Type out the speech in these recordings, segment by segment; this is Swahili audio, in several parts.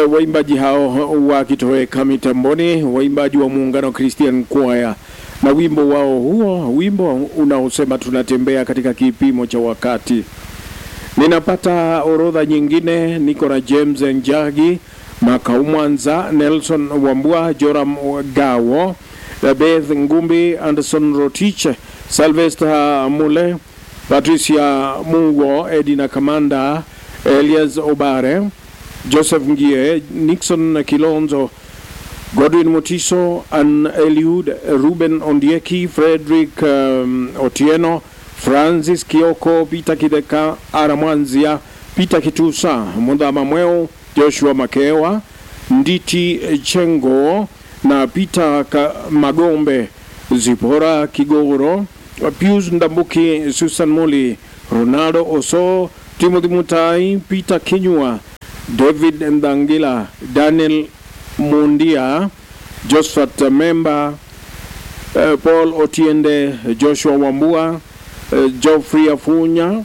Uh, waimbaji hao wakitoweka mitamboni, waimbaji wa muungano Christian Choir na wimbo wao huo, wimbo unaosema tunatembea katika kipimo cha wakati. Ninapata orodha nyingine, niko na James Njagi, Makau Mwanza, Nelson Wambua, Joram Gawo, Beth Ngumbi, Anderson Rotich, Sylvester Mule, Patricia Mungo, Edina Kamanda, Elias Obare, Joseph Ngie, Nixon Kilonzo, Godwin Mutiso, An Eliud, Ruben Ondieki, Frederick um, Otieno, Francis Kioko, Peter Kideka, Aramwanzia, Peter Kitusa, Mundhama Mweo, Joshua Makewa, Nditi Chengo na Peter Ka Magombe, Zipora Kigoro, Pius Ndambuki, Susan Moli, Ronaldo Oso, Timothy Mutai, Peter Kinyua, David Ndangila, Daniel Mundia, Josephat Memba, uh, Paul Otiende, Joshua Wambua, uh, Geoffrey Afunya,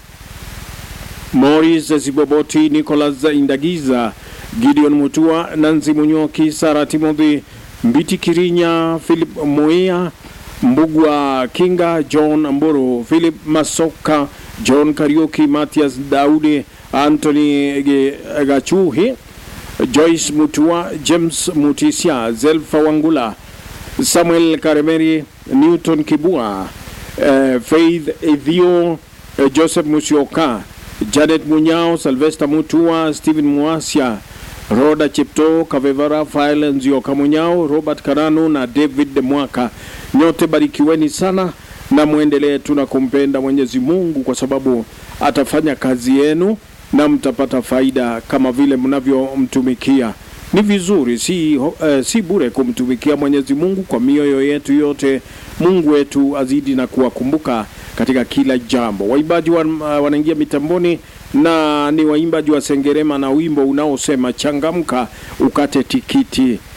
Morris Ziboboti, Nicholas Indagiza, Gideon Mutua, Nancy Munyoki, Sara Timothy, Mbiti Kirinya, Philip Moia, Mbugwa Kinga, John Mburu, Philip Masoka, John Kariuki, Matias Daudi, Anthony Gachuhi, Joyce Mutua, James Mutisia, Zelfa Wangula, Samuel Karemeri, Newton Kibua, uh, Faith Evio, uh, Joseph Musioka, Janet Munyao, Sylvester Mutua, Stephen Muasia, Roda Chepto, Kavevara Fail Nzioka Munyao, Robert Karanu na David Mwaka. Nyote barikiweni sana na mwendelee tu na kumpenda Mwenyezi Mungu kwa sababu atafanya kazi yenu na mtapata faida kama vile mnavyomtumikia. Ni vizuri, si, uh, si bure kumtumikia Mwenyezi Mungu kwa mioyo yetu yote. Mungu wetu azidi na kuwakumbuka katika kila jambo. Waimbaji wa, uh, wanaingia mitamboni na ni waimbaji wa Sengerema na wimbo unaosema changamka ukate tikiti.